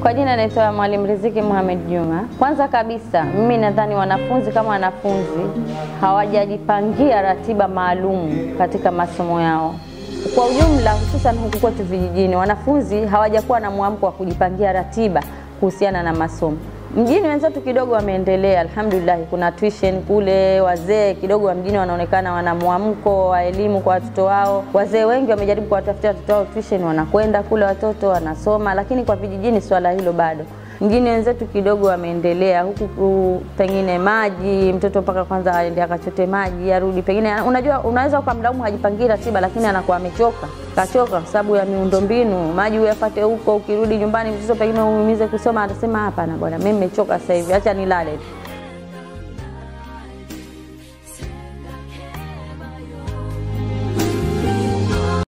Kwa jina naitwa Mwalimu Riziki Mohamed Juma. Kwanza kabisa, mimi nadhani wanafunzi kama wanafunzi hawajajipangia ratiba maalum katika masomo yao kwa ujumla, hususan huku kwetu vijijini, wanafunzi hawajakuwa na mwamko wa kujipangia ratiba kuhusiana na masomo. Mjini wenzetu kidogo wameendelea, alhamdulillah. Kuna tuition kule, wazee kidogo wa mjini wanaonekana wana mwamko wa elimu kwa watoto wao. Wazee wengi wamejaribu kuwatafutia watoto wao tuition, wanakwenda kule, watoto wanasoma, lakini kwa vijijini swala hilo bado mjini wenzetu kidogo wameendelea huku, pengine maji, mtoto mpaka kwanza aende akachote maji arudi. Pengine unajua, unaweza ukamlaumu hajipangie ratiba, lakini anakuwa amechoka, kachoka kwa sababu ya miundombinu. Maji uyafate huko, ukirudi nyumbani mtoto pengine umuhimize kusoma, atasema hapana bwana, mimi nimechoka sasa hivi, acha nilale.